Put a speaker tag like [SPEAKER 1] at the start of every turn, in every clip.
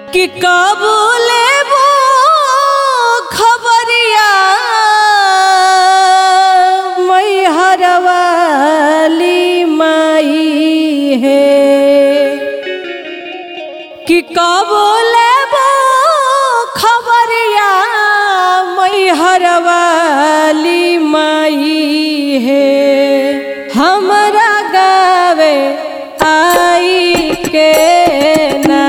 [SPEAKER 1] कि कब लेबो खबरिया मैहर वाली माई है कि कब लेबो खबरिया मैहर वाली माई है हमरा गावे आई के ना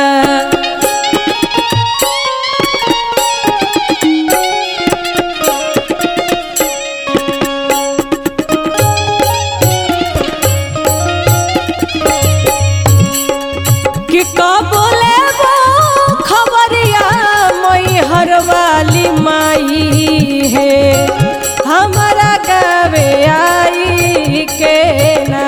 [SPEAKER 1] कि कब लेबो खबरिया मैहर वाली माई है हमरा गावे आई के ना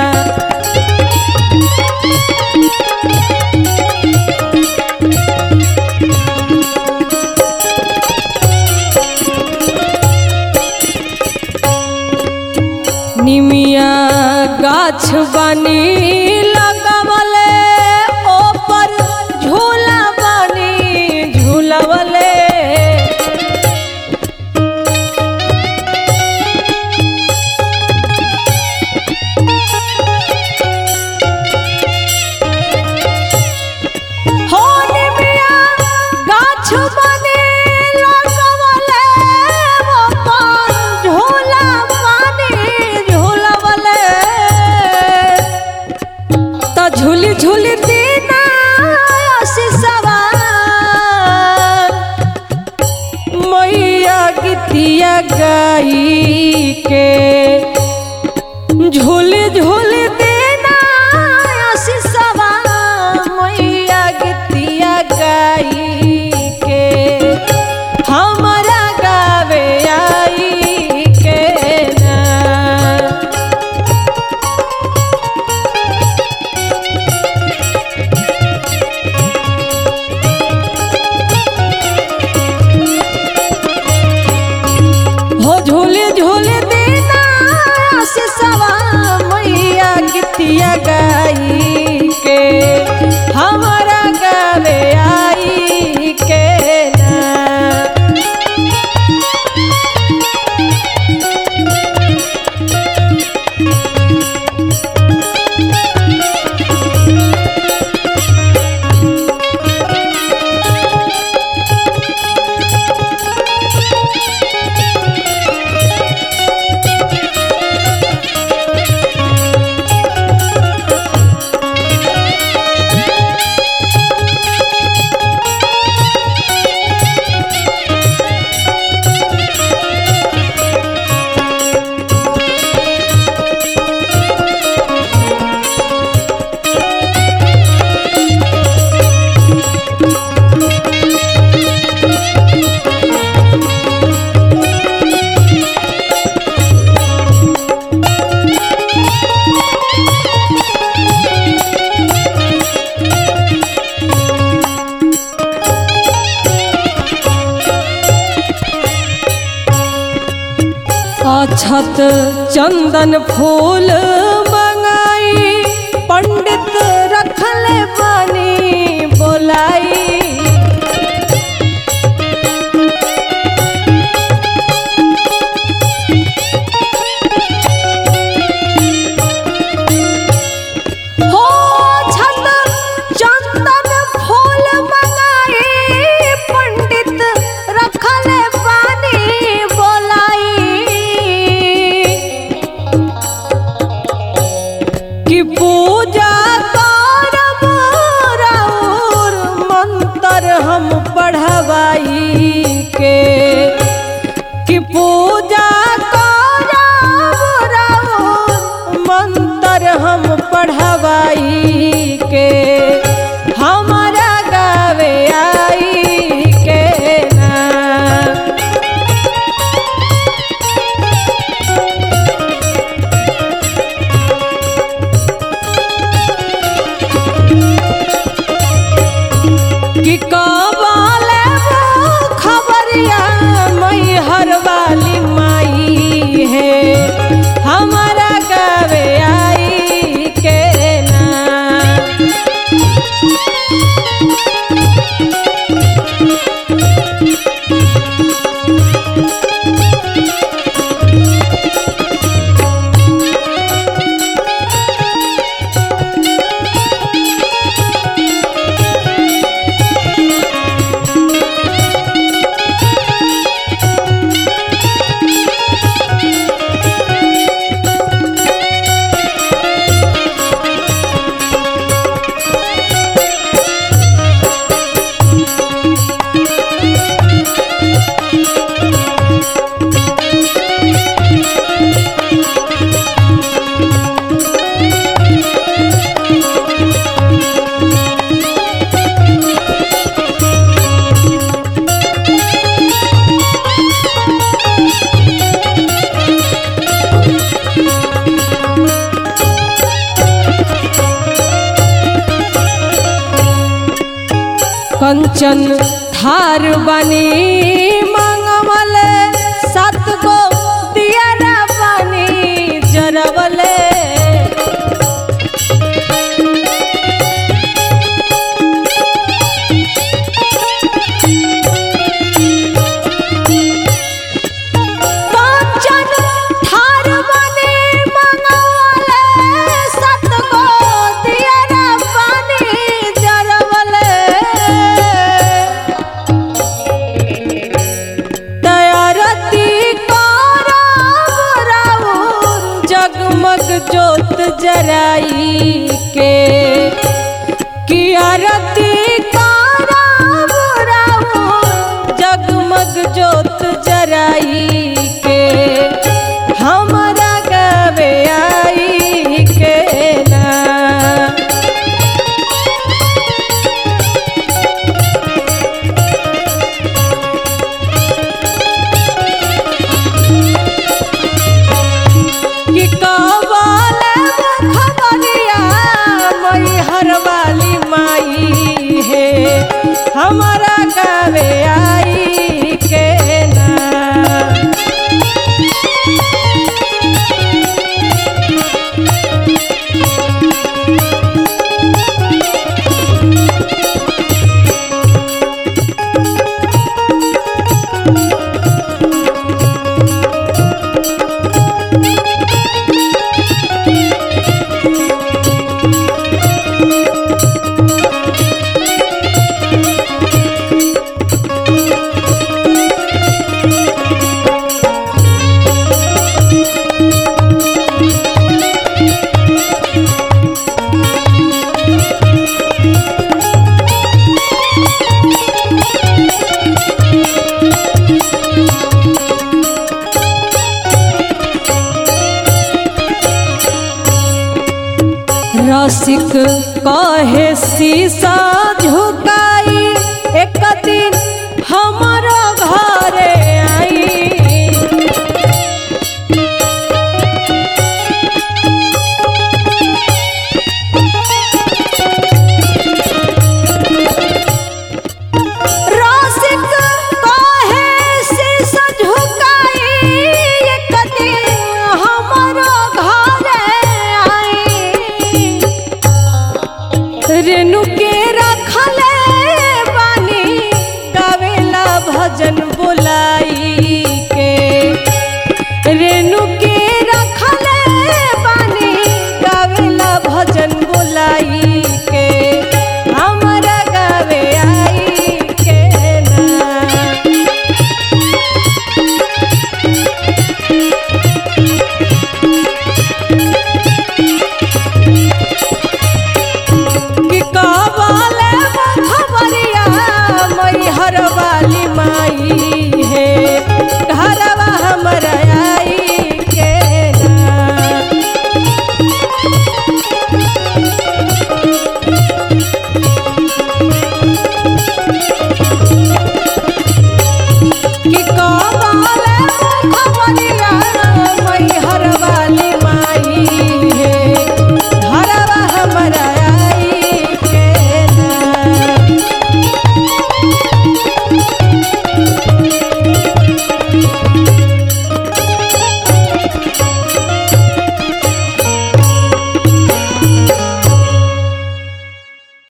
[SPEAKER 1] निमिया गाछ बनी लगवले ओपर झूला बनी झूलवले हो निमिया गाछ बनी लगवले ओपर झूला बनी झूलवले त झूली झूली दीना सिसवा मैया गीतिया गाई के झूली झूली दीना सिसवा मैया गीतिया गाई के हमरा गावे आई के ना हो झूले झूले देना सिसवा मैया गीतिया गाई के हमारा गावे आई के ना अछत चंदन फूल मंगाई पंडित रखले बानी बोलाई हो छत चंदन फूल मंगाई पंडित रखले बानी बोलाई कि पूजा करब राउर मंत्र हम पढ़वाई के कि पूजा करब राउर मंत्र हम पढ़वाई के हमारा गावे आई के ना कि कब लेबो खबरिया मैहर वाली कंचन थार बनी मंगवले सात गो दियारा बनी जरवले कंचन थार बनी मंगवले सात गो दियारा बनी जरवले दयारती राउर जगमग जोत जराई के कियारती राउर जगमग जोत जराई के हमरा गवे आई के ना कि कवाले खबरिया मई हरवाली माई है हमारा गावे आई के ना रसिक कहे शीशा झुकाई एक दिन हमारो घरे आई रसिक कहे शीशा झुकाई एक दिन हमारो घरे आई रेणु के रखले बानी गावेला भजन बोलाई के रेणु के रखले बानी गावेला भजन बोलाई के हमरा गावे आई के ना कि कबाले खबरिया मई हरवाली माई है घरवा हमरा आई के ना कि कबाले खबरिया